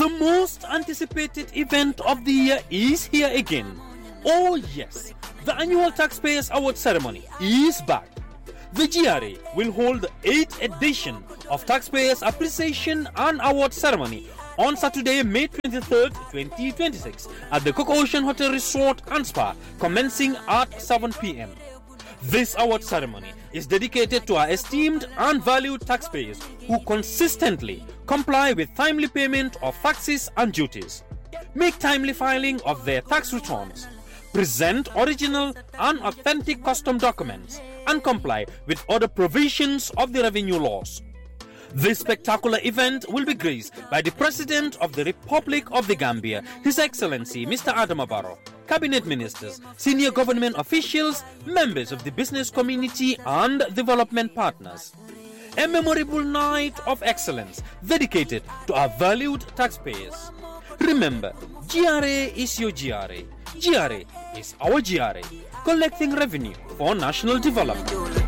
The most anticipated event of the year is here again. Oh, yes, the annual Taxpayers Award ceremony is back. The GRA will hold the 8th edition of Taxpayers Appreciation and Award Ceremony on Saturday, May 23rd, 2026 at the Cook Ocean Hotel Resort and Spa, commencing at 7 p.m. This award ceremony is dedicated to our esteemed and valued taxpayers who consistently comply with timely payment of taxes and duties, make timely filing of their tax returns, present original and authentic custom documents, and comply with other provisions of the revenue laws. This spectacular event will be graced by the President of the Republic of the Gambia, His Excellency Mr. Adam Barrow, cabinet ministers, senior government officials, members of the business community, and development partners. A memorable night of excellence dedicated to our valued taxpayers. Remember, GRA is your GRA. GRA is our GRA, collecting revenue for national development.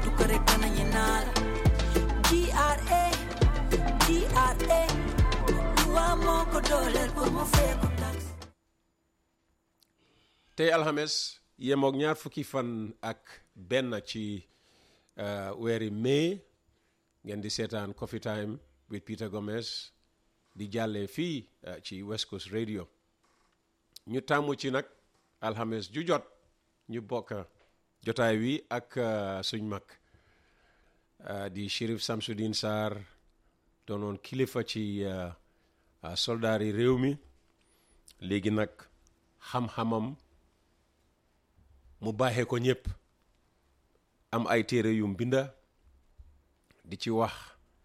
GRA, GRA, luwa moo ko dooleel pour mu feeku tax. tey alxames yemook ñaar fukki fan ak benn ci uh, weeri mai ngeen di seetaan coffee time with Peter Gomez di jàllee fii uh, ci West Coast Radio ñu tàmmu ci nag alxames ju jot ñu bokk jotaay wi ak uh, suñ mag di Sheriff Samsudeen Sarr doonoon kilifa ci soldaar yi réew mi léegi nag xam-xamam mu baaxee ko ñëpp am ay téere yu mbinda di ci wax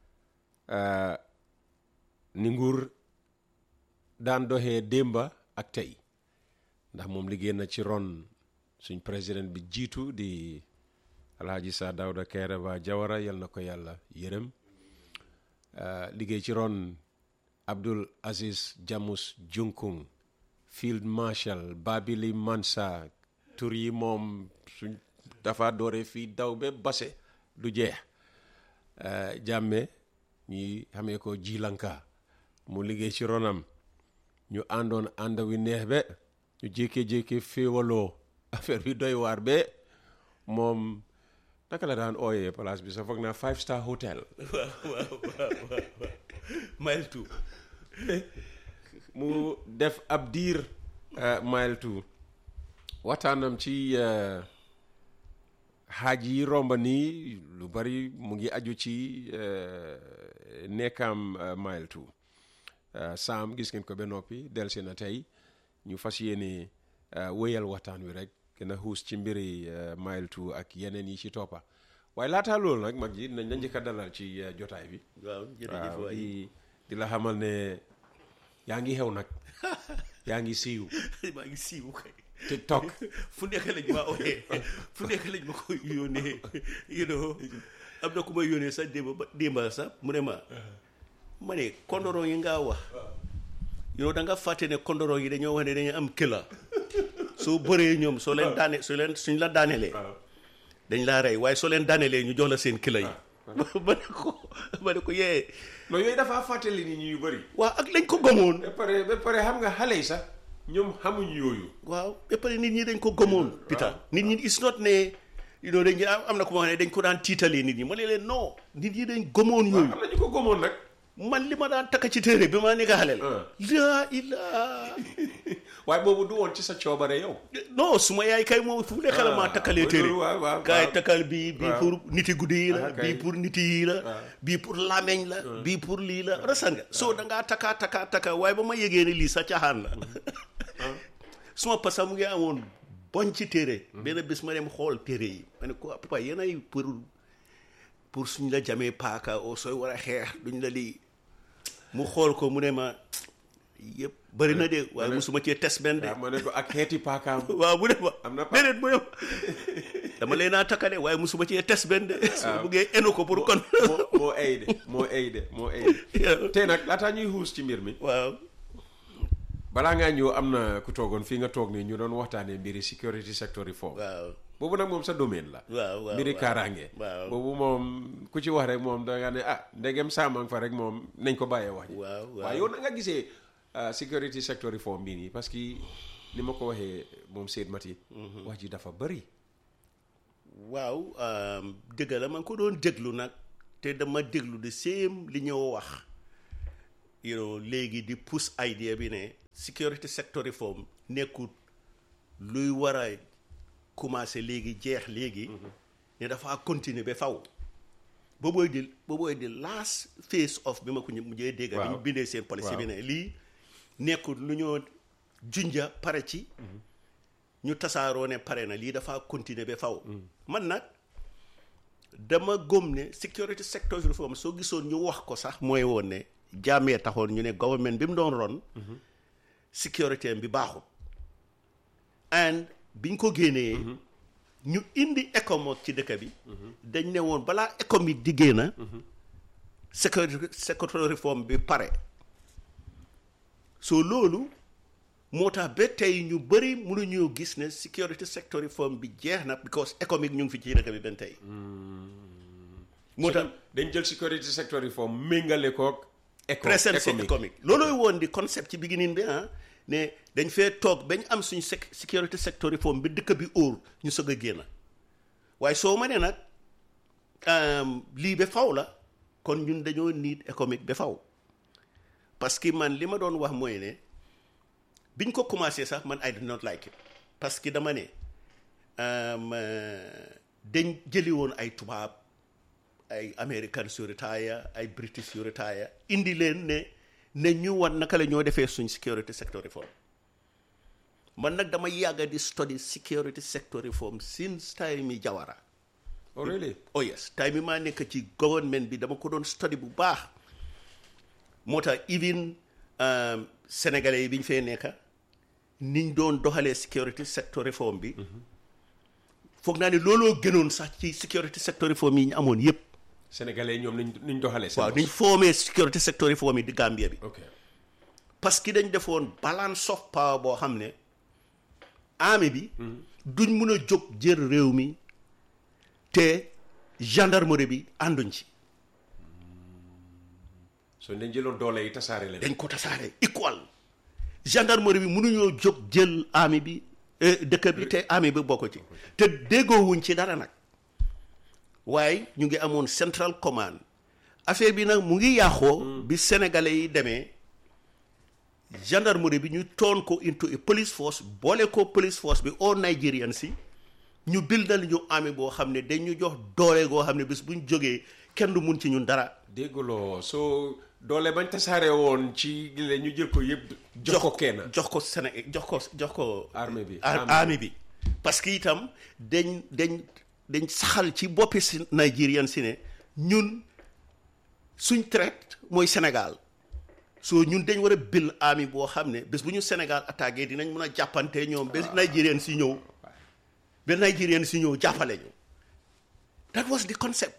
ni nguur daan doxee démba ak tey ndax moom liggéey na ci ron suñ président bi jiitu di alhaji sa dawda kairaba jawara yal na ko yàlla yërëm liggéey ci ron abdul aziz jamus junkung field marshal babili mansa tur yi moom suñ dafa doore fii daw ba base du jeex jàmme ñi xamee ko jilanka mu liggéey ci ronam ñu àndoon ànd wi neex be ñu jékkee-jékkee féewaloo affaire bi doy waar be moom naka la daan ooyee place bi sa foog naa five star hotel waaw waaw waaw waaw mile two mu def ab diir mile two waxtaanam ci xaaj yi romba nii lu bari mu ngi aju ci nekkaam mile two saam gis ngeen ko ba noppi delsi na tey ñu fas yéene wéyal waxtaan wi rek gën a xuus ci mbiri mile two ak yeneen yi ci toppa waaye laataa loolu nag mag ji nañ la njëkk a dalal ci jotaay bi waaw jërëjëf waaw waay di di la xamal ne yaa ngi xew nag yaa ngi siiw maa ngi siiwu kay tiktok fu nekk lañ ma ooyee fu nekk lañ ma ko yónnee you know am na ku ma yónnee sax démb ba démba sax mu ne ma ma ne kondoro yi ngaa wax you know da nga fàtte ne kondoro yi dañoo wax ne dañu am këla soo bëree ñoom soo leen daane soo leen suñ la daanelee dañ laa rey waaye soo leen daanelee ñu jox la seen këla yi ma ne ko ma ne ko yee non yooyu dafa fàttali nit ñi yu bëri waaw ak lañ ko gëmoon ba pare ba pare xam nga xale yi sax ñoom xamuñ yooyu waaw ba pare nit ñi dañ ko gëmoon Peter nit ñi it's not ne you know dañ am na ko ma xam ne dañ ko daan tiitalee nit ñi ma ne leen non nit ñi dañ gëmoon yooyu am na ñu ko gëmoon nag man li ma daan takk ci téere bi ma nekk xaleel Ah. laa ilaa waaye boobu du woon ci sa coobare yow non suma yaay kay moom fu nekk la maa takkalee Ah, téere waaw, waaw, kaay waaw. takkal bii bii Waaw. pour niti guddi yi la Ah, kay. bii pour niti yi la bii pour lameñ la bii pour lii la rasan nga soo da ngaa takka takka takka waaye ba ma yëgee ne lii sa caaxaan la suma pasa mu ngi amoon boñ ci téere benn bés ma dem xool téere yi ma ne ko papa yéen ay pour pour suñ la jamee paaka oo sooy war a xeex duñ la lii mu xool ko mu ne ma yëpp bëri na de waaye musuma cee tes benn de waaw ma ne ko ak xeeti paakaam waaw mu ne ma Am na pa- déedéet mu ne ma dama leen naa takkale waaye musuma cee tes benn de su buggee enu ko pour kon moo moo ay de moo ay de moo ay de tey nag laataa ñuy xuus ci mbir mi waaw balaa ngaa ñëw am na ku toogoon fii nga toog nii ñu doon waxtaanee mbiri security sector reform waaw boobu nag moom sa domaine la waaw waaw mbiri waaw. kaaraange waaw. boobu moom ku ci wax rek moom da nga ne ah ndegem saamang fa rek moom nañ ko bàyyee wax ji Waaw, waaw. waaye yow na nga gisee ah, security sector reform bii nii parce que ni ma ko waxee moom Seyd Mati wax ji dafa bëri waaw um, dëgg la ma ngi ko doon déglu nag te dama déglu de same li ñëw wax you know léegi di pousse idea bi ne security sector reform nekkut luy war a commencé léegi jeex léegi ne dafa continuer ba faw boobooy di boobooy di last phase of bi ma ko mujjee dégg bi ñu Waaw. bindee seen policy bi Waaw. ne lii nekkut lu ñoo junja pare ci ñu tasaaroo ne pare na lii dafa continuer ba faw man nag dama gëm ne security sector reform soo gisoon ñu wax ko sax mooy woon ne jaamee taxoon ñu ne government bi mu doon ron sécurité bi baaxul and biñ ko génnee ñu indi économique ci dëkk bi dañ ne woon balaa économique di génn security sector reform bi pare so loolu moo tax ba tey ñu bëri mënuñoo gis ne security sector reform bi jeex na because économique ñu ngi fi ci dëkk bi benn tey moo tax dañ jël security sector reform méngale koog éco present économique. économique loolooy woon di concept ci beginning bi ah ne dañ fee toog bañ am suñu sec security sector reform bi dëkk bi óor ñu soog a génn waaye soo ma ne nag um, lii ba faw la kon ñun dañoo need économique ba faw parce que man li ma doon wax mooy ne biñ ko commencé sax man I did not like it parce que dama ne um, euh, dañ jëli woon ay tubaab ay Americans yu retire ay British yu retire indi leen ne ne ñu wan naka la ñoo defee suñ security sector reform man nag dama yàgga di study security sector reform since time yi Jawara oh really oh yes time yi maa nekk ci government bi dama ko doon study bu baax moo tax even um, sénégalais yi bi ñu fee nekka niñ doon doxalee security sector reform bi foog naa ne looloo gënoon sax ci security sector reform yi ñu amoon yépp sénégalais yi ñoom niñ niñ doxalee seen waaw bos. niñ formé security sector reform yi di Gambia bi ok parce que dañ defoon balance of power boo xam ne armée bi duñ mun a jóg jël réew mi te gendarmerie bi ànduñ ci so dañ jëloon doole yi tasaare leen dañ ko tasaare equal gendarmerie bi mënuñoo jóg jël armée bi eh, dëkk bi te armée bi bokk ci te déggoowuñ ci dara nag waaye ñu ngi amoon central command affaire bi nag mu ngi yàqoo bi sénégalais yi demee gendarmerie bi ñu toon ko into a police force boole ko police force bi au Nigerian si ñu bildal ñu armée boo xam ne dañ ñu jox doole goo xam ne bis buñ jógee kenn du mun ci ñun dara dégguloo soo doole bañ tasaare woon ci le ñu jël ko yëpp jox ko kenn jox ko Séné jox ko jox ko Armée bi, ar- armée. armée bi parce que itam dañ dañ dañ saxal ci boppi si Nigerian si ne ñun suñ traite mooy Sénégal soo ñun dañ war a bil armée boo xam ne bés bu ñu Sénégal attaqué dinañ mun a jàppante ñoom ba Nigerian si ñëw ba Nigerian si ñëw jàppale ñu that was the concept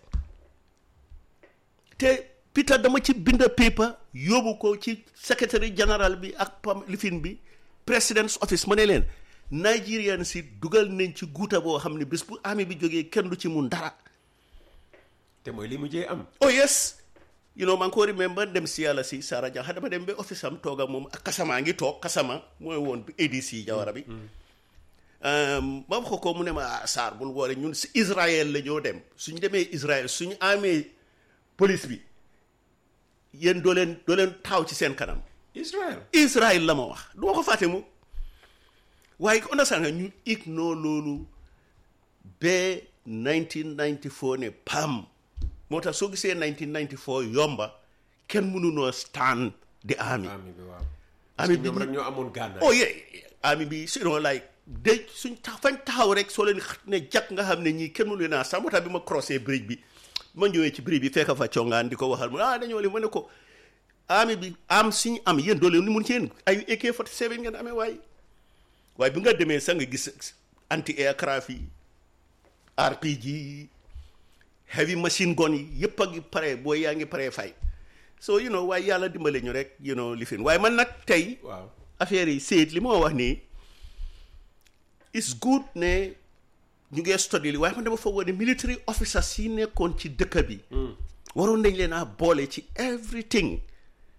te Peter dama ci bind paper yóbbu ko ci secretary général bi ak pam lifin bi president's office ma ne leen Nigerian si dugal nañ ci guuta boo xam ne bés bu armée bi jógee kenn du ci mun dara te mooy li mujjee am oh yes you know maa ngi ko remember dem si yàlla si Sara Jang dama dem ba office am toog ak moom ak Kasama ngi toog Kasama mooy woon ADC Jawara bi Um, ma wax ko ko mu ne ma ah Sarr bul woore ñun si Israël la ñoo dem suñ demee Israël suñu amee police bi yéen doo leen doo leen taxaw ci seen kanam Israël Israël la ma wax du ma ko fàtte mu waaye understand nga ñu ignore loolu ba 1994 ne pam moo tax soo gisee 1994 yomba kenn mënunoo stand the army army bi waaw army parce que bi ñoom rek ñoo amoon gànnaay oh yeah army bi you know like de suñ tax fañ taxaw rek soo leen xat ne jàkk nga xam ne ñii kenn mënu leen a sax moo tax bi ma crossé bridge bi ma ñëwee ci bridge bi fekk fa congaan di ko waxal mu ne ah dañoo li ma ne ko army bi am suñu am yéen doole ni mun ci yéen ay AK 47 ngeen amee waaye waaye bi nga demee sax nga gis anti aircraft yi RPG heavy machine gun yi yëpp a ngi pare booy yaa ngi pare fay so you know waaye yàlla dimbale ñu rek you know li fi waaye man nag tey waaw affaire yi seet li ma wax nii it's good ne ñu ngee study li waaye man dama foogoo ne military officers yi nekkoon ci dëkk bi waroon nañ leen a boole ci everything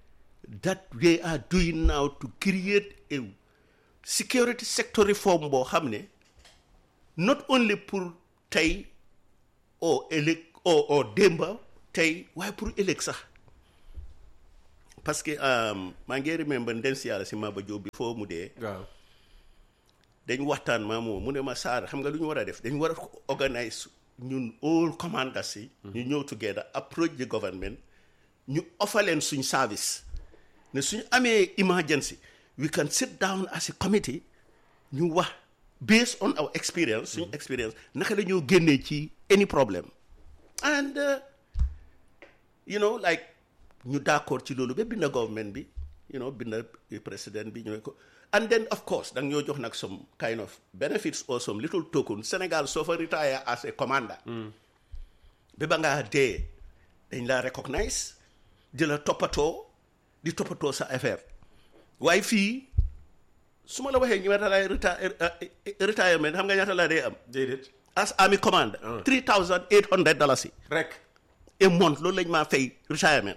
that they are doing now to create a security sector reform boo xam ne not only pour tey oo ëllëg oo oo démba tey waaye pour ëllëg sax parce que um, maa ngi remember ndem si yàlla si Maba Diop bi foo mu dee waaw dañ waxtaan maa moom mu ne ma Saar xam nga lu ñu war a def dañ war a organise ñun all commanders yi ñu ñëw together approach the government ñu offer leen suñ service ne suñ amee emergency we can sit down as a committee ñu wax based on our experience suñ experience naka la ñoo génnee ci any problem and uh, you know like ñu d'accord ci loolu ba binda government bi you know binda président bi ñooy ko and then of course danga ñoo jox nag some kind of benefits or some little token Sénégal soo fa retire as a commander ba ba ngaa dee dañ la recognize di la toppatoo di toppatoo sa affaire waaye fii su ma la waxee ñaata laay reti- retirement xam nga ñaata laa dee am déedéet as army commander three thousand eight hundred dollars yi rek a month loolu lañ maa fay retirement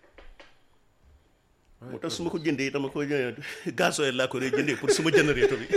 moo tax su ma ko jëndee dama ko jëndee gasoil laa ko dee jëndee pour suma générateur bi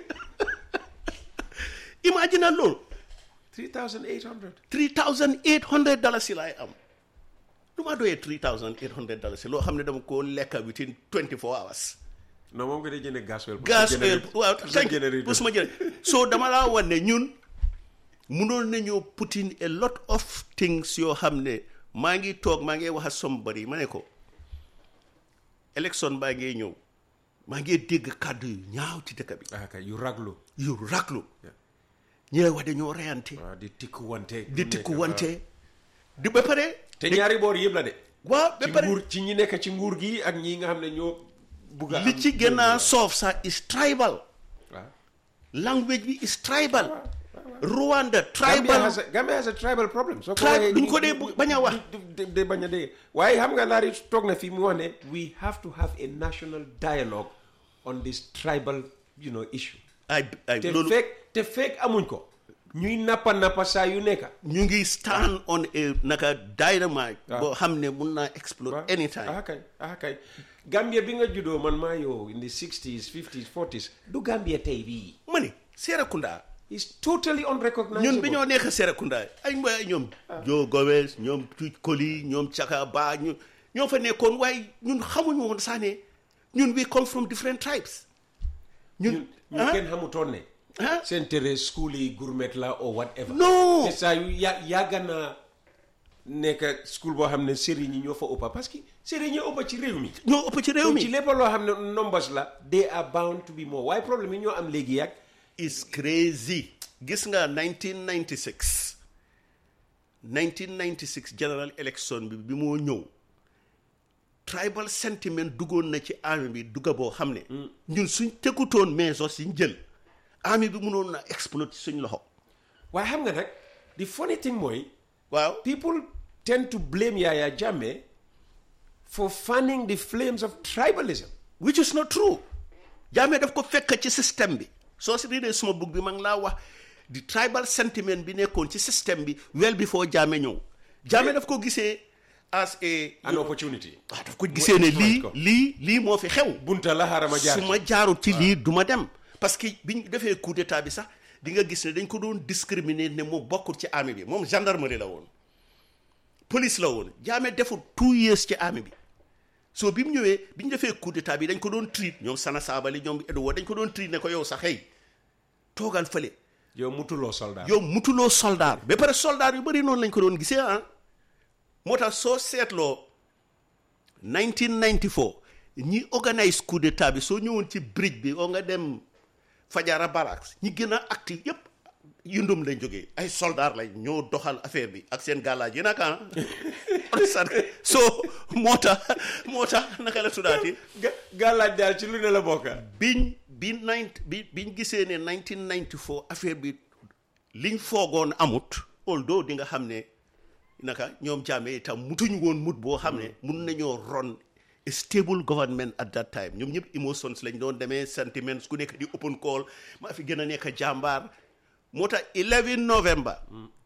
imagine loolu 3800 three thousand eight hundred dollars yi laay am lu ma doyee three thousand eight hundred dollars yi loo xam ne dama koo lekka within twenty four hours non moom nga dee jëndee gasoil pour gas sa oil générateur- waaw pour sa thank you générateur. pour suma jëne so dama laa wan ne ñun munoon nañoo put in a lot of things yoo xam ne maa ngi toog maa ngi wax ak somebody ma ne ko élection baa ngee ñëw maa ngi dégg kàddu yu ñaaw ci dëkk bi ah kay yu raglu yu raglu ñi lay wax dañoo reyante waaw di tikku wante di tikku wante di ba pare te ñaari boor yëpp la de waaw ba ci pare nguur ci ñi nekk ci nguur gi ak ñi nga xam ne ñoo bugg a li am ci gën a waaw soof sax is tribal waaw. language bi is tribal Rwanda Gambia tribal has a, Gambia has a tribal problem. So Tribe- duñ ko dee bu- bañ a wax. de de bañ a dee waaye xam nga laari toog na fii mu wax ne we have to have a national dialogue on this tribal you know issue. ay ay te loolu fekk te fekk amuñ ko. ñuy nappa nappa saa yu nekk. ñu ngi stand on a naka dynamite waaw. boo xam ne mun naa explode anytime ah kay ah kay Gambia bi nga juddoo man maa yow in the 60s 50s 40s du Gambia tey bii. ma ne Serekunda it's totally unrecognizable. ñun bi ñoo nekk Serekunda ay mbay ñoom Joe Gomez ñoom Tuj Koli ñoom Chaka Ba ñu ñoo fa nekkoon waaye ñun xamuñu woon sax ne ñun we come from different tribes ñun ñun ñu ah kenn xamutoon ne. ah seen tere school yi gourmet la or whatever. non te saa yu ya yàgg naa nekk school boo xam ne sëriñ yi ñoo fa ëppa parce que sëriñ ñoo ëppa ci réew mi. ñoo ëpp ci réew ci mi lépp loo xam ne numbers la they are bound to be more waaye problème yi ñoo am léegi yàgg. is crazy gis nga 1996 1996 general election bi bi moo ñëw tribal sentiment duggoon na ci army bi dugga boo xam ne ñun suñ tegutoon mesos yi ñu jël army bi mënoon na explode ci suñ loxo waaye xam nga nag the funny thing mooy waaw people tend to blame Yaya Jammeh for fanning the flames of tribalism. which is not true jaamee daf ko fekk ci système bi soo si riidee suma bug bi ma ngi laa wax di tribal sentiment bi nekkoon ci système bi well before jaame ñëw jaame daf ko gisee as a an opportunity. waaw daf ko gisee ne lii ko. lii lii moo fi xew bunta la xarama jaar su ma jaarul ci lii du ma dem parce que biñ defee coup d'état bi sax di nga gis ne dañ ko doon discriminer ne moom bokkul ci armée bi moom gendarmerie la woon police la woon jaame deful two years ci armée bi so bi mu ñëwee bi ñu defee coup d'état bi dañ ko doon treat ñoom Sana Sabali ñoom Edouard dañ ko doon treat ne ko yow sax xëy toogal fële yow mutuloo soldat. yow mutuloo soldat ba pare soldat yu bëri noonu lañ ko doon gisee ah moo tax soo seetloo 1994 ñi organise coup d'état bi soo ñëwoon ci bridge bi oo nga dem Fajara Barracks ñi gën a active yépp yundum lañ jógee ay soldat lañ ñoo doxal affaire bi ak seen gàllaaj yi nag ah so moo tax moo tax naka la tuddaati ga gàllaaj daal ci lu ne la bokka biñ bi nine bi biñ gisee ne 1994 affaire bi liñ foogoon amut although di nga xam ne naka ñoom jàmme itam mutuñ woon mut boo xam ne mun nañoo ron a stable government at that time ñoom ñëpp emotions lañ doon demee sentiments ku nekk di open call maa fi gën a nekk jàmbaar moo tax 11 november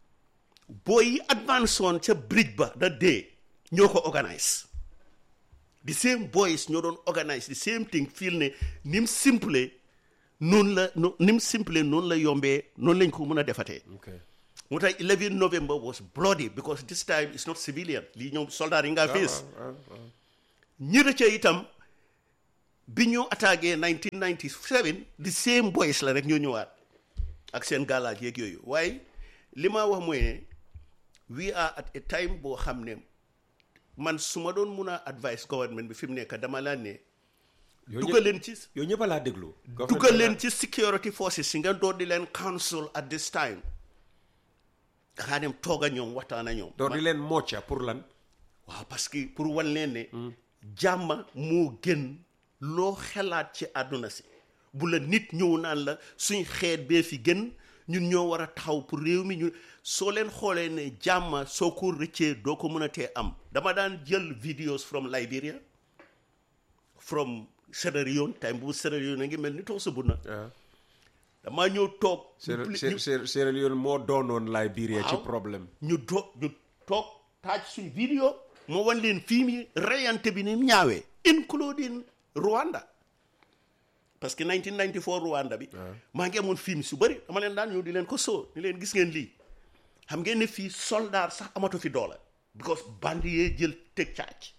booy yi advance woon ca bridge ba da dee ñoo ko organise the same boys ñoo doon organise the same thing feel ne ni mu simple noonu la no ni mu simple noonu la yombee noonu lañ ko mën a defatee okay moo tax 11 November was bloody because this time it's not civilian lii ñoom soldats yi nga face ñi rëcca itam bi ñu attaqué 1997 the same boys la rek ñoo ñëwaat ak seen gàllaaj yeeg yooyu waaye li ma wax mooy ne we are at a time boo xam ne man su ma doon mun a advice government bi fi mu nekk dama laan ne Yow dugal ñëpp- leen ci yow ñëpp a laa déglu dugal leen ci security forces si nga door di leen council at this time xaa dem toog a ñoom waxtaan a ñoom door di leen mocca pour lan waaw parce que pour wan leen ne jàmma moo gën loo xelaat ci àdduna si bu la nit ñëw naan la suñ xeet bee fi gën ñun ñoo war a taxaw pour réew mi ñu soo leen xoolee ne jàmma soo ko rëccee doo ko mën a tee am dama daan jël videos from Liberia from Sierra Leone time bu Sierra Leone a ngi mel ni toog sa bunna damaa ñëw toog Sierra ñu- Sierra- Sierra Sierra Leone moo doonoon Liberia ci Waaw. problème ñu do ñu toog taaj suñ vidéo moo wan leen fii mi reyante bi ni mu ñaawee including Rwanda parce que 1994 Rwanda bi maa ngi amoon film su bëri dama leen daan ñëw di leen ko soo ni leen gis ngeen lii xam ngeen ne fii soldat sax amatu fi doole because bandi yee jël teg caac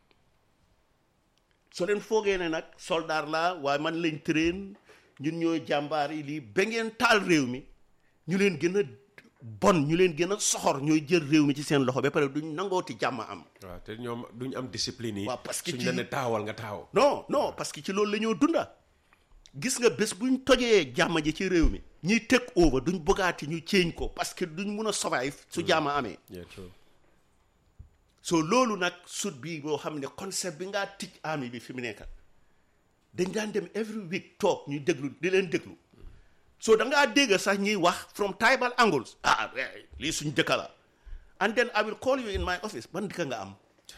soo leen foogee ne nag soldat laa waaye man lañ train ñun ñooy jàmbaar yi lii ba ngeen taal réew mi ñu leen gën a bon ñu leen gën a soxor ñooy jël réew mi ci seen loxo ba pare duñ nangooti jàmm am waaw te ñoom duñ am discipline yi Waaw, parce que suñ ci- la ne taawal nga taaw non non parce que ci loolu la ñoo dunda gis nga bés buñ tojee jàmm ji ci réew mi ñiy teg over duñ bëggaati ñu ceeñ ko parce que duñ mun a survive su jàmm amee yeah true so loolu nag sut bi boo xam ne concept bi ngaa tij army bi fi mu nekk dañ daan dem every week toog ñu déglu di leen déglu so da ngaa dégg sax ñuy wax from tribal angles ah eh, lii suñ dëkk la and then I will call you in my office ban dëkk nga am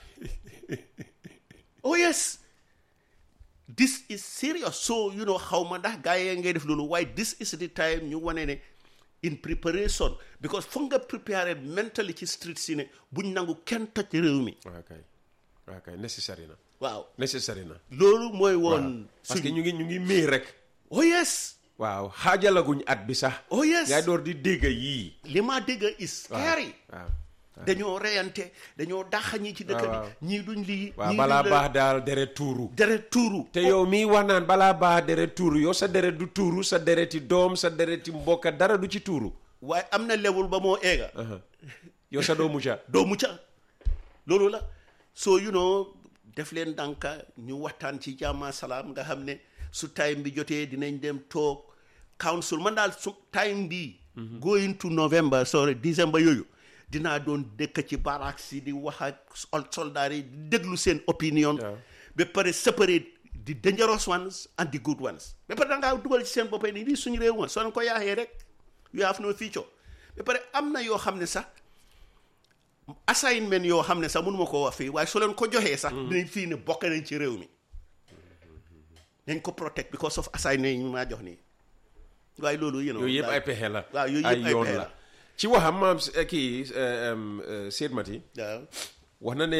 oh yes this is serious so you know xaw ma ndax gars yi ngay def loolu waaye this is the time ñu wane ne in preparation because foog nga préparer mentally ci street si ne buñ nangu kenn toj réew mi waaw kay waaw kay necessary na waaw necessary na loolu mooy woon parce que suñ ñu ngi ñu ngi mii rek oh yes waaw xaajalaguñ at bi sax oh yes ngay door di dégg yii li ma dégg is scary waaw dañoo reyante dañoo dàq ñi ci dëkk waaw. bi ñii duñ lii waaw ñii balaa duñ la- baax daal deret tuuru deret tuuru te yow mii wax naan balaa baax deret tuuru yow sa deret du tuuru sa dereti doom sa dereti mbokka dara du ci tuuru waaye am na level ba moo eega yow sa doo mucca doo mucca loolu la so you know def leen dànka ñu waxtaan ci jàmma salaam nga xam ne su time bi jotee dinañ dem toog council man daal su time bi going to November sorry December yooyu dinaa doon dëkk ci barracks yi di wax ak sol- soldats yi di déglu seen opinion ba pare separate the dangerous ones and the good ones ba pare da ngaa dugal ci seen boppay ni lii suñu réew ma soo leen ko yaaxee rek you have no future ba pare am na yoo xam ne sax assignment yoo xam ne sax mënuma koo wax fii waaye soo leen ko joxee sax dinañ fii ne bokk nañ ci réew mi nañ ko protect because of assignment yi ñu maa jox nii waaye loolu yéen yooyu yëpp ay pexe la waaw yooyu ay yëpp ay yoon pexe la la ci waxam maam eh, kii eh, em, eh, Seyd Mati waaw wax na ne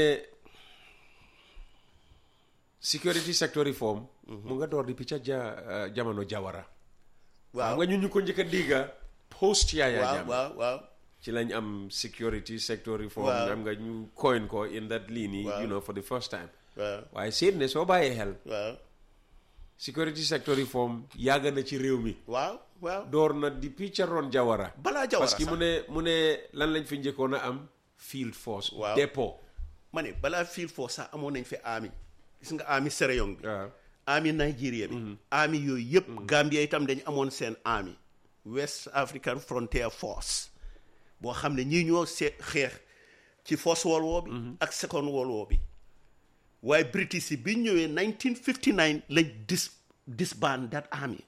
security sector reform mu nga door di picca ja eh, jamono jawara waaw xam nga ñun ñu ko njëkk a dégga post Yaya waaw Jammeh waaw waaw ci lañ am security sector reform Waaw. xam nga ñu coin ko in that lii nii Waaw. you know for the first time waaw waaye seet ne soo bàyyee xel waaw security sector reform yàgg na ci réew mi waaw waaw door na di picca ron jawara balaa jawara parce que sax mu ne mu ne lan lañ fi njëkkoon a am field force Waaw. dépôt ma ne balaa fiil foofu sax amoon nañ fi ami gis nga ami Sierra bi waaw ami Nigeria bi ami yooyu yëpp Gambia itam dañu amoon seen ami West African Frontier Force boo xam ne ñii ñoo see xeex ci First World War bi ak Second World War bi waaye British yi bi ñu ñëwee 1959 lañ dis disband that army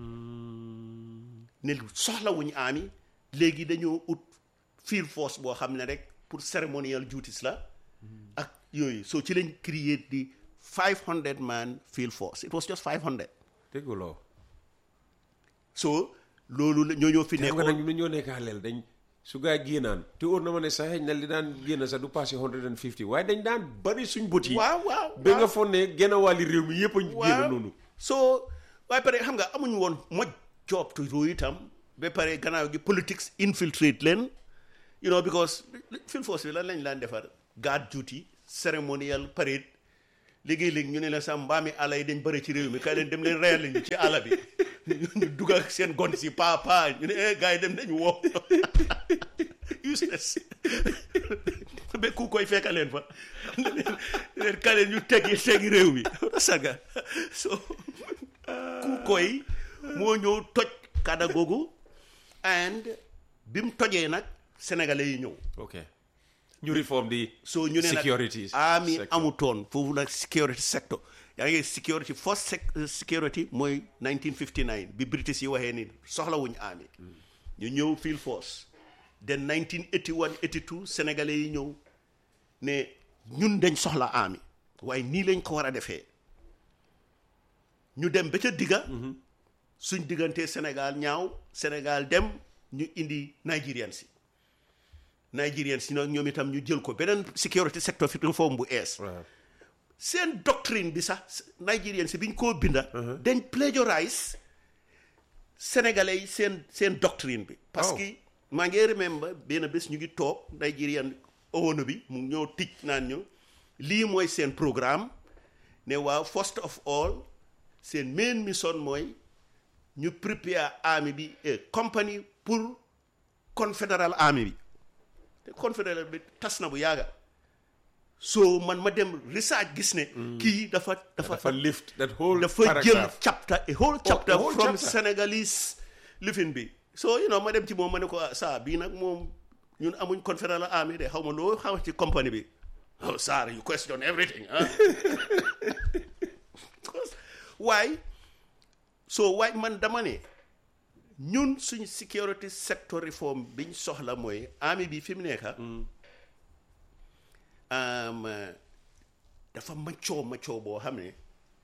ne soxlawuñu army léegi dañoo ut field force boo xam ne rek pour ceremonial duties la ak yooyu so ci lañ create di 500 man field force it was just 500 dégguloo so loolu la ñoo ñoo fi xam nga nekkoon nag ñu ñoo nekk xaleel dañ su gaa yi génnaan te óor na ma ne sax xëy na li daan génn sax du passé 150 waaye dañ daan bari suñ bët yi waaw waaw ba nga waaw. foog ne genn wàlli réew mi yëpp a génn noonu so waaye pare xam nga amuñu woon moj job to do itam ba pare gannaaw gi politics infiltrate leen you know because field force bi lan lañ laan defar guard duty ceremonial parade léegi-léegi ñu ne la sax mbaami àll yi dañ bëri ci réew mi kay leen dem leen reyal ñu ci àll bi ñu dugg ak seen gon si pa pa ñu ne eh gars yi dem nañ woo useless ba ku koy fekka leen fa ne leen ne leen ka leen ñu teggi teggi réew mi saga so ku koy moo ñëw toj kada googu and bi mu tojee nag sénégalais yi ñëw ok ñu réforme di so ñu ne nag security army sector. amutoon foofu nag security sector yaa ngi security first sec- uh, security mooy 1959 bi british yi waxee ni soxlawuñ army ñu ñëw field force then 1981 82 sénégalais yi ñëw ne ñun dañ soxla army waaye nii lañ ko war a defee ñu dem ba ca digga suñ diggantee Sénégal ñaaw Sénégal dem ñu indi Nigerian si Nigerian si nag ñoom itam ñu jël ko beneen security sector fi reform bu ees waaw seen doctrine bi sax Nigerian si bi ñu koo binda dañ plagiarize sénégalais yi seen seen doctrine bi parce Oh. que maa ngi remember benn bés ñu ngi toog Nigerian owono bi mu ñoo tic naan ñu lii mooy seen programme ne waaw first of all seen main mission mooy ñu prepare army bi eh, company pour confederal army bi te confederal bi tas na bu yàgga so man ma dem research gis ne kii dafa dafa dafa lift that whole dafa jël paragraph chapter a whole chapter whole from chapter. Senegalese lifin bi so you know ma dem ci moom ma ne ko ah, saa bii nag moom ñun amuñ confederal army de xaw ma loo xaw ci company bi oh sir you question everything ah waaye so waaye man dama ne ñun suñ security sector reform biñ soxla mooy army bi fi mu nekka um, uh, dafa maccoo maccoo boo xam ne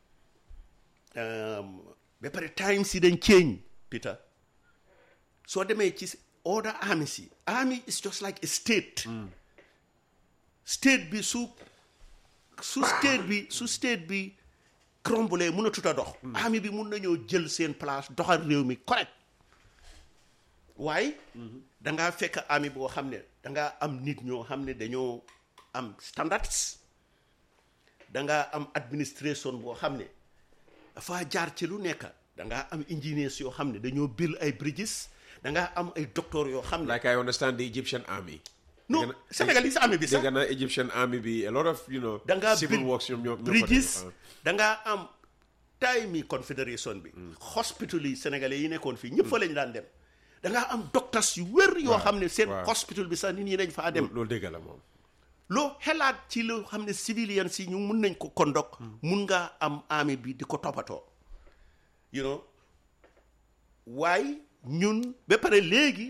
um, ba pare times yi dañ change Peter soo demee ci order army si army is just like a state state bi su su state bi su state bi cromble mun a tuta dox army bi mun nañoo jël seen place doxal réew mi correct waaye dangaa fekk army boo xam ne dangaa am nit ñoo xam ne dañoo am standards dangaa am administration boo xam ne dafa jaar ci lu nekk dangaa am engineers yoo xam ne dañoo build ay bridges dangaa am ay docteurs yoo xam ne like I understand the Egyptian army non Dégg na- Senegalese army bi sax dégg naa Egyptian army bi a lot of you know dangaa civil build works ñoom ñoo ñoo fa bridges def, ah. dangaa am time mi confédération bi hospital yi sénégalais yi nekkoon fii ñëpp fa lañ daan dem dangaa am docteurs yu wér yoo xam ne seen waaw. hospital bi sax nit ñi dañ faa dem loolu dégg la moom loo xelaat ci loo xam ne civilian si ñu mun nañ ko conduct mun ngaa am army bi di ko toppatoo you know waaye ñun ba pare léegi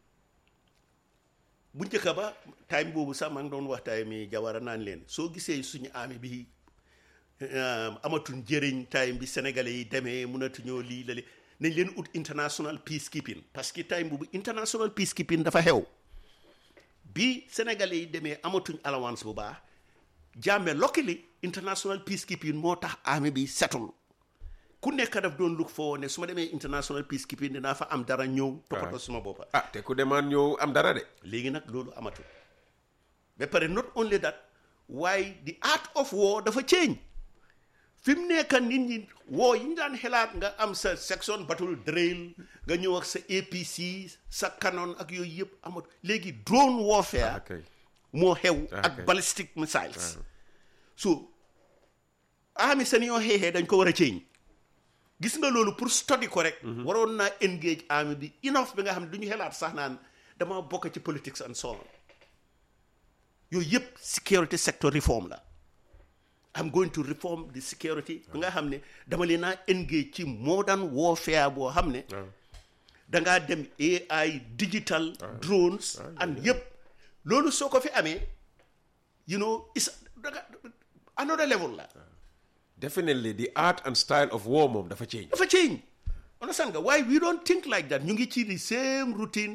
bu njëkk ba time boobu sax maa ngi doon wax time mi jawara naan leen soo gisee suñu army bi um, amatuñ njëriñ time bi sénégalais yi demee mënatuñoo lii la li nañ leen ut international peacekeeping parce que time boobu international peacekeeping dafa xew bi sénégalais yi demee amatuñ allowance bu baax jàmme locally international peacekeeping moo tax army bi setul ku nekk daf doon look foo ne su ma demee international peacekeeping dinaa fa am dara ñëw toppatoo suma boppa ah te ku demaan ñëw am dara de léegi nag loolu amatul ba pare not only that waaye the art of war dafa change fi mu nekk nit ñi woo yi ñu daan xelaat nga am sa section battle drill nga ñëw ak sa APC sa canon ak yooyu yëpp amatu léegi drone warfare ok moo xew Ah, ak ok. ballistic missiles so army seen yoo xeexee dañ ko war a change gis nga loolu pour study ko rek waroon naa engage army bi enough bi nga xam ne du ñu xelaat sax naan dama bokk ci politics and so on yooyu yëpp security sector reform la I'm going to reform the security bi nga xam ne dama leen naa engage ci modern warfare boo xam ne dangaa dem AI digital drones and yëpp loolu soo ko fi amee you know is danga another level la definitely the art and style of war moom dafa change dafa change understand nga waaye we don't think like that ñu ngi ci the same routine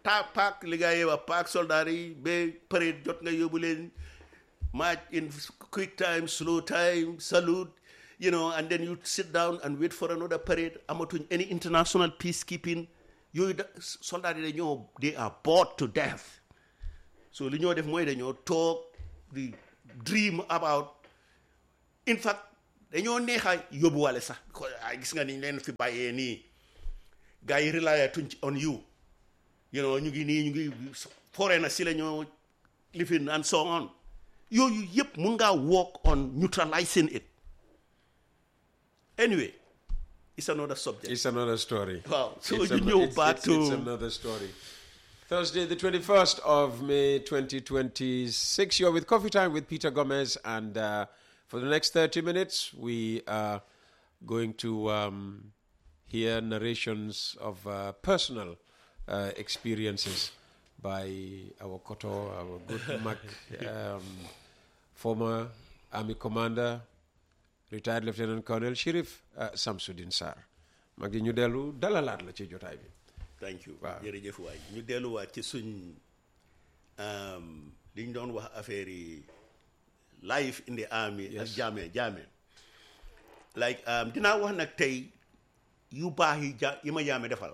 ta paak li gaa yi wax paak soldaar yi ba parade jot nga yóbbu leen march in quick time slow time salute you know and then you sit down and wait for another parade amatuñ any international peacekeeping yooyu da soldaar yi dañoo they are bored to death so li ñoo def mooy dañoo toog di dream about in fact dañoo neexa yóbbuwale sax ko- ay gis nga ni ñu leen fi bàyyee nii gars yi rely tuñ ci on you you know ñu ngi nii ñu ngi foree na si la ñoo lifin and so on yooyu yëpp mun ngaa work on neutralizing it anyway it's another subject It's another story. Wow. So It's you an- know it's- back it's, to- It's another story. Thursday, the 21st of May 2026. You're with Coffee Time with Peter Gomez. And uh, for the next 30 minutes, we are going to um, hear narrations of uh, personal uh, experiences by our Koto, our good Mac, um, former Army commander, retired Lieutenant Colonel Sheriff uh, Samsudin Sarr mag yi ñu dellu dalalaat la ci jotaay bi thank you Waaw. jërëjëf waay ñu delluwaat ci suñ um, li ñu doon wax affaire yi life in the army ak jaame jaame like um, dinaa wax nag tey yu baax yi ja yi ma jaame defal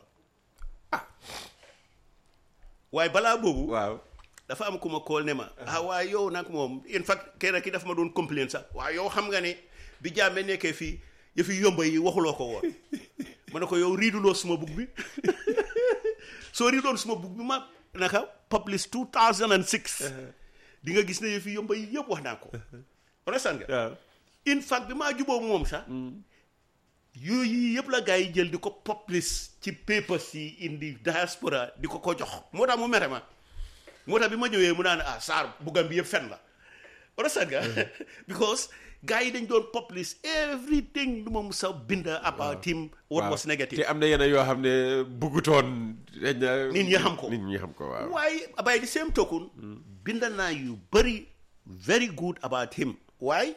waaye balaa boobu waaw dafa am ku ma kool ne ma ah waaye yow nag moom in fact kenn ki dafa ma doon complain sax waaye yow xam nga ne bi jàmme nekkee fii yëfi yomba yi waxuloo ko woon ma ne ko yow riiduloo suma bug bi soo riidoon suma bug bi ma naka publish 2006 di nga gis ne yëfi yomba yi yëpp wax naa ko understand nga waaw in fact bi maa juboo moom sax yooyu yëpp la gars yi jël di ko publish ci papers yi indi diaspora di ko ko jox moo tax mu mere ma moo tax bi ma ñëwee mu naan ah Sarr buggam bi yëpp fen la understand nga because gars yi dañ doon publish everything lu ma musa bind about him what was negative te am na yenn yoo xam ne buggutoon dañ na Nit ñi xam ko. nit ñi xam ko waaw waaye by the same token bind naa yu bëri very good about him waaye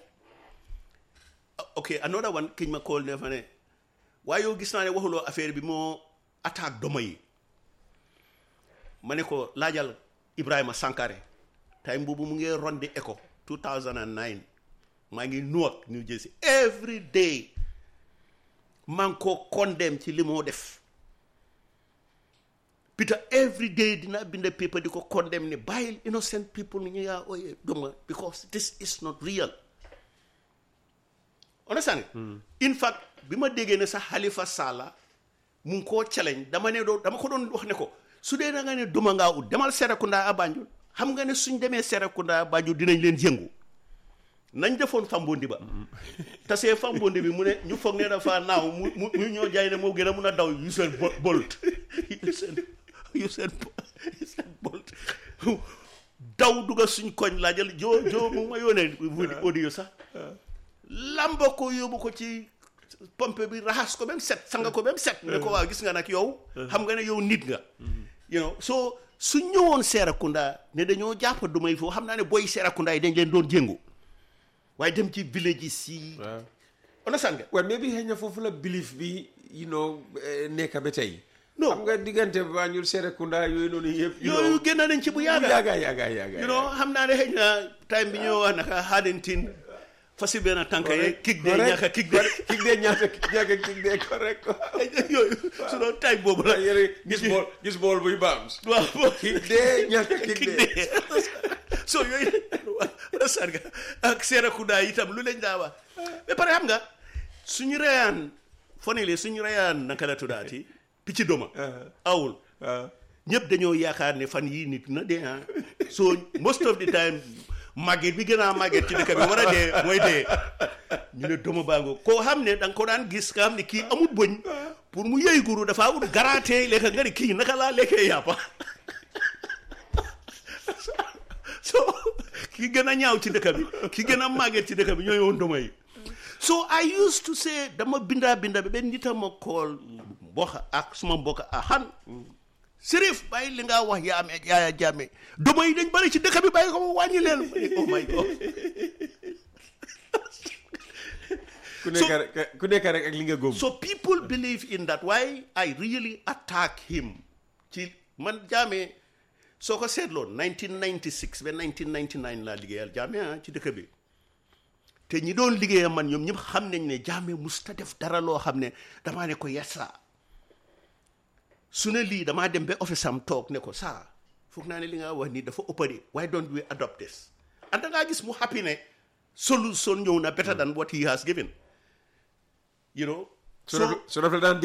ok another one kiñ ma call ne fa ne waaye yow gis naa ne waxuloo affaire bi moo attaque doma yi ma ne ko laajal Ibrahima Sankare time boobu mu ngi ron di ECHO 2009 maa ngi Newark New Jersey every day maa ngi ko condemn ci li moo def Peter every day dina bind paper di ko condemn ne bàyyil innocent people ni ñu yaa ooye doma because this is not real understand nga in fact bi ma déggee ne sax Halifa Sallah mu ngi koo challenge dama ne doo dama ko doon wax ne ko su dee da nga ne duma ngaa ut demal Serekunda a Banjul xam nga ne suñ demee Serekunda a Banjul dinañ leen yëngu nañ defoon fambondi ba tasee fambondi bi mu ne ñu foog ne dafa naaw mu mu mu ñoo jaay ne moo gën a mun a daw yu seen bo- bolt yu seen yu seen yu seen bolt daw dugga suñ koñ laa jël joo joo mu ma yónnee audio sax lamba ko yóbbu ko ci pompe bi raxas ko ba mu set sanga ko ba mu set ne ko waaw gis nga nag yow xam nga ne yow nit nga you know so su ñëwoon Serekunda ne dañoo jàpp dumay foofu xam naa ne booy Serekunda yi dañ leen doon jéngu waaye dem ci villages yi waaw understand nga well maybe xëy na foofu la belief bi you know eh, nekk ba tey Non. xam nga diggante Banjul Serekunda yooyu noonu yëpp you yooyu know génn nañ ci bu bu yàgga yàgga yàgga yàgga you know xam naa ne xëy na time bi ñoo wax naka Haddington fasi benn tànk ye kick de ñàkk kick de kick de ñaata ñaaka kick de correct yooyu su doon time boobu la yére gis bool gis bool buy baams waaw kick de ñaaka kick kick de de so yooyu understand nga ak Serekunda itam lu lañ daa wax ba pare xam nga suñu reyaan fonele suñu reyaan naka la tuddaati picc doma awul waaw ñëpp dañoo yaakaar ne fan yii nit na dee ah so most of the time màgget bi gën a màgget ci dëkk bi war a dee mooy dee ñu ne doma baango koo xam ne da nga ko daan gis nga xam ne kii amut bëñ pour mu yëy guru dafa ut garaatee lekka nga ne kii naka laa lekkee yàppa so ki gën a ñaaw ci dëkk bi ki gën a màgget ci dëkk bi ñooy woon doma yi so I used to say dama bindaa binda bi benn nit a ma kool mbokk ak suma mbokk a xan Sërif bàyyi li nga wax yaa amee yaaya jàmme doma yi dañ bari ci dëkk bi bàyyi ko ma wàññi leen ma ne oh my god ku nekk rek ku nekk rek ak li nga góob so people believe in that why I really attack him ci man jaame soo ko seetloo 1996 ba 1999 laa liggéeyal jaame ah ci dëkk bi te ñi doon liggéeyal man ñoom ñëpp xam nañ ne jaame musta def dara loo xam ne damaa ne ko yessa su ne lii damaa dem ba office am toog ne ko saa foog naa ne li nga wax nii dafa ëppari why don't we adopt this and da ngaa gis mu happy ne solution ñëw na better than what he has given you know su def su def la daan